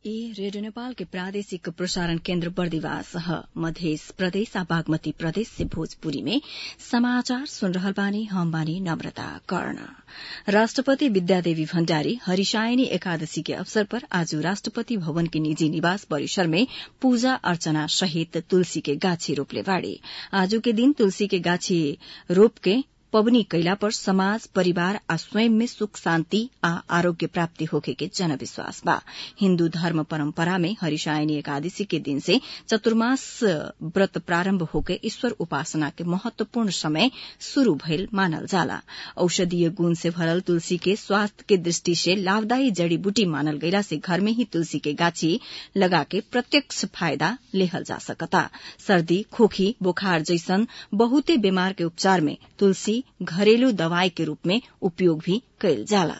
ई रेडियो नेपाल के प्रादेशिक प्रसारण केन्द्र बर्दिवास ह मध्य प्रदेश आ बागमती प्रदेश से भोजपुरी में समाचार सुन रहल बानी हम बानी नम्रता कर्ण राष्ट्रपति विद्यादेवी भण्डारी हरिशायनी एकादशी के अवसर पर आज राष्ट्रपति भवन के निजी निवास परिसर में पूजा अर्चना सहित तुलसी के गाछी रोपले बाड़ी आजू के दिन तुलसी के गाछी रोप के पबनी कैला पर समाज परिवार आ स्वयं में सुख शान्ति आ आरोग्य प्राप्ति होखे के जनविश्वास बा हिन्दू धर्म परम्परा में हरिशायनी एकादशी के दिन से चतुर्मास व्रत प्रारम्भ होके ईश्वर उपासना के महत्वपूर्ण समय शुरू भइल मानल जाला औषधीय गुण से भरल तुलसी के स्वास्थ्य के दृष्टि से लाभदायी जड़ी बूटी मानल गईला से घर में ही तुलसी के गाछी लगा के प्रत्यक्ष फायदा लेहल जा सकता सर्दी खोखी बुखार जैसन बहुते बीमार के उपचार में तुलसी घरेलू दवाई के रूप में उपयोग भी कैल जाला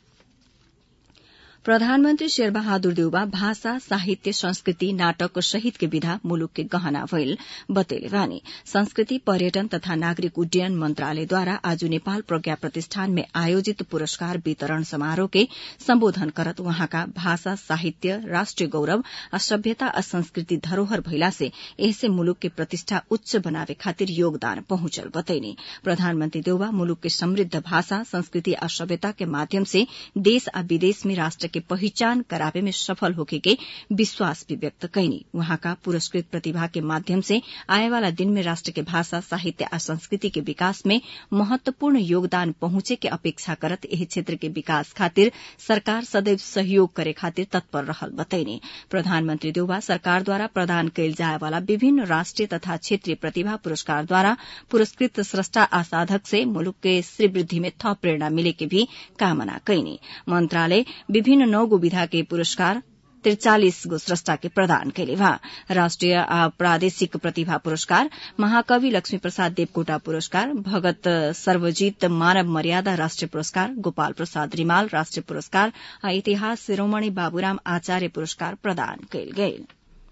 प्रधानमन्त्री शेरबहादुर देउबा भाषा साहित्य संस्कृति नाटक सहित के विधा मुलुक के गहना भइल बतैले बानी संस्कृति पर्यटन तथा नागरिक उड्डयन मन्त्रालयद्वारा आज नेपाल प्रज्ञा प्रतिष्ठान में आयोजित पुरस्कार वितरण समारोह के सम्बोधन करत वहाँका भाषा साहित्य राष्ट्रिय गौरव आ सभ्यता आ संस्कृति धरोहर भइला से एहसे मुलुक के प्रतिष्ठा उच्च बनावे खातिर योगदान पहुंचल बतैनी प्रधानमन्त्री देउबा मुलुक के समृद्ध भाषा संस्कृति आ सभ्यता के माध्यम से देश आ विदेश में राष्ट्र के पहिचान करावे में सफल होके के विश्वास भी व्यक्त कैनी वहाँका पुरस्कृत प्रतिभा के माध्यम से आए वाला दिन में राष्ट्र के भाषा साहित्य आ संस्कृति के विकास में महत्वपूर्ण योगदान पहुंचे के अपेक्षा करत एही क्षेत्र के विकास खातिर सरकार सदैव सहयोग करे खातिर तत्पर रहल बतैने प्रधानमन्त्री देउबा सरकारद्वारा प्रदान कैल जाए वाला विभिन्न राष्ट्रिय तथा क्षेत्रीय प्रतिभा पुरस्कारद्वारा पुरस्कृत स्रष्टा आ साधक से मुलुक के श्रीवृद्धि में थप प्रेरणा मिले के भी कामना कैनी मन्त्रालय विभिन्न नौ गो विधा के पुरस्कार त्रिचालिस गो स्रष्टा के प्रदान कैले बा राष्ट्रिय आ प्रादेशिक प्रतिभा पुरस्कार महाकवि लक्ष्मी प्रसाद देवकोटा पुरस्कार भगत सर्वजीत मानव मर्यादा राष्ट्रिय पुरस्कार गोपाल प्रसाद रिमाल राष्ट्रिय पुरस्कार आ इतिहास शिरोमणि बाबूराम आचार्य पुरस्कार प्रदान कैल गेल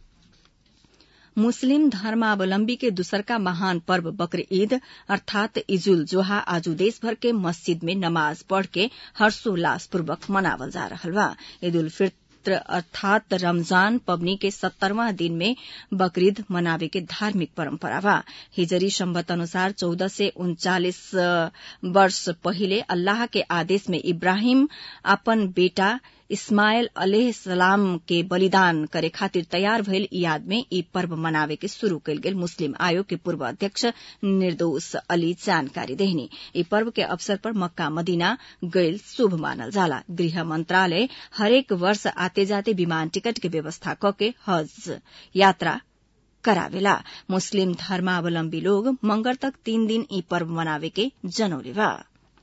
मुस्लिम धर्मावलम्बी के दूसरका महान पर्व बकर ईद अर्थात इजुल जोहा आज देशभर के मस्जिद में नमाज पढ़ के हर्षोल्लासपूर्वक मनावल जा रहल बा ईद उल फित्र अर्थात रमजान पबनी के सत्तरवां दिन में बकरीद मनावे के धार्मिक परम्परा बा हिजरी सम्बत अनुसार चौदह से उन्चालिस वर्ष पहिले अल्लाह के आदेश में इब्राहिम अपन बेटा इस्माइल अलह सलाम के बलिदान करे खातिर तैयार भइल याद में ई पर्व मनावे के शुरू कयल गेल मुस्लिम आयोग के पूर्व अध्यक्ष निर्दोष अली जानकारी देहनी ई पर्व के अवसर पर मक्का मदीना गैल शुभ मानल जाला गृह मंत्रालय हरेक वर्ष आते जाते विमान टिकट के व्यवस्था कके हज यात्रा करावेला मुस्लिम धर्मावलम्बी लोग मंगर तक तीन दिन ई पर्व मनावे के जनौले बा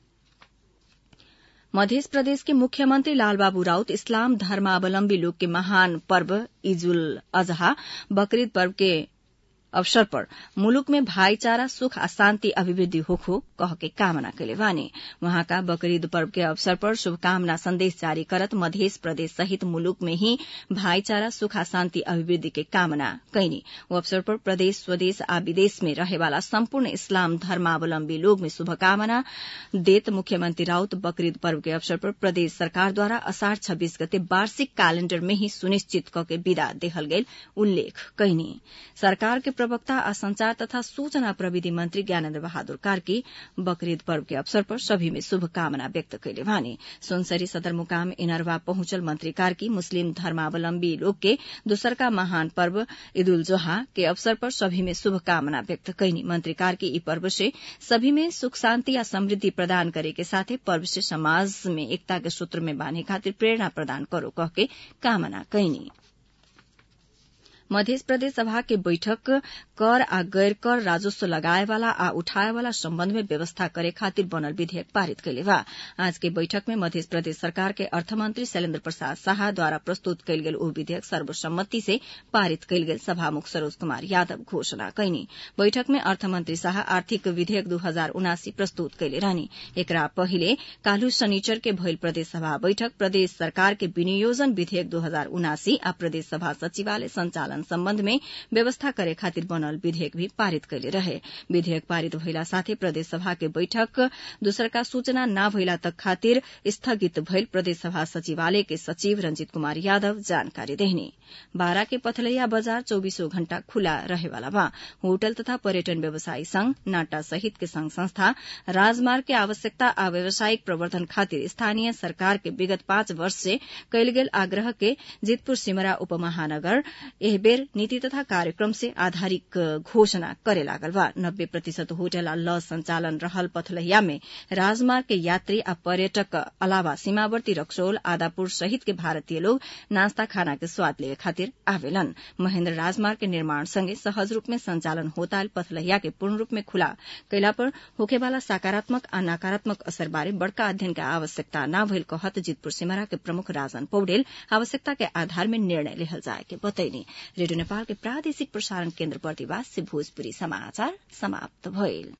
मध्य प्रदेश के मुख्यमंत्री लालबाबू राउत इस्लाम धर्मावलम्बी लोग के महान पर्व ईजुल अजहा बकरीद पर्व के अवसर पर मुलुक में भाईचारा सुख आ शान्ति अभिवृद्धि होखो कह के कामना कैले बानी वहाँका बकरीद पर्व के अवसर पर शुभकामना संदेश जारी करत मध्य प्रदेश सहित मुलुक में ही भाईचारा सुख आ शान्ति अभिवृद्धि के कामना कैनी वो अवसर पर प्रदेश स्वदेश आ विदेश में रहेवाला सम्पूर्ण इस्लाम धर्मावलम्बी लोग में शुभकामना देत मुख्यमंत्री राउत बकरीद पर्व के अवसर पर प्रदेश सरकारद्वारा असाढ़ छब्बीस गते वार्षिक कैलेण्डर में ही सुनिश्चित क के विदा देहल गेल उल्लेख कैनी सरकार के प्रवक्ता आ संचार तथा सूचना प्रविधि मंत्री ज्ञानेन्द्र बहादुर कार्की बकरीद पर्व के अवसर पर सभी में शुभकामना व्यक्त कैले भने सुनसरी सदरमुकाम इनरवा पहुंचल मंत्री कार्की मुस्लिम धर्मावलम्बी लोग के दूसरका महान पर्व ईद उल जोहा के अवसर पर सभी में शुभकामना व्यक्त कैनी मंत्री कार्की ई पर्व से सभी में सुख शान्ति या समृद्धि प्रदान करे के साथे पर्व से समाज में एकता के सूत्र में बांधे खातिर प्रेरणा प्रदान करो कह के कामना कैनी मध्य प्रदेश सभा के बैठक कर आ गैर कर राजस्व लगाए वाला आ उठाए वाला सम्बन्ध में व्यवस्था करे खातिर बनल विधेयक पारित कैले बा आज के बैठक में मध्य प्रदेश सरकार के अर्थमंत्री शैलेन्द्र प्रसाद शाह द्वारा प्रस्तुत कैल गेल ओ विधेयक सर्वसम्मति से पारित कैल गेल सभामुख सरोज कुमार यादव घोषणा कैनी बैठक में अर्थमंत्री शाह आर्थिक विधेयक दू हजार उनासी प्रस्तुत कैले रहनी एकरा पहिले काल्हु शनिचर के भइल प्रदेश सभा बैठक प्रदेश सरकार के विनियोजन विधेयक दू हजार उनासी आ प्रदेश सभा सचिवालय संचालन संचालन सम्बन्ध में व्यवस्था करे खातिर बनल विधेयक भी पारित कैले रहे विधेयक पारित भइला साथै प्रदेश सभा के बैठक दोसरका सूचना न भइला तक खातिर स्थगित भइल प्रदेश सभा सचिवालय के सचिव रंजीत कुमार यादव जानकारी देहनी बारा के पथलैया बजार चौबीसों घण्टा खुला रहेवाला बा होटल तथा पर्यटन व्यवसायी संघ नाटा सहित के संघ संस्था राजमार्ग के आवश्यकता आ व्यावसायिक प्रवर्धन खातिर स्थानीय सरकार के विगत पाँच वर्ष से कैल गेल आग्रह के जितपुर सिमरा उपमहानगर एह बेर नीति तथा कार्यक्रम से आधारित घोषणा करे लागल बा नब्बे प्रतिशत होटल आ लॉज संचालन रहल पथलहिया में राजमार्ग के यात्री आ पर्यटक अलावा सीमावर्ती रक्सौल आदापुर सहित के भारतीय लोग नास्ता खाना के स्वाद लेवे खातिर आवेलन महेन्द्र राजमार्ग के निर्माण संगे सहज रूप में संचालन होताल पथलहिया के पूर्ण रूप में खुला कैला पर होखेवाला सकारात्मक आ नकारात्मक असर बारे बड़का अध्ययन के आवश्यकता न भइल कहत जितपुर सिमरा के प्रमुख राजन पौडेल आवश्यकता के आधार में निर्णय लेहल जाए के बतैनी रेडियो नेपाल के प्रादेशिक प्रसारण केन्द्र प्रतिवास से भोजपुरी समाचार समाप्त भइल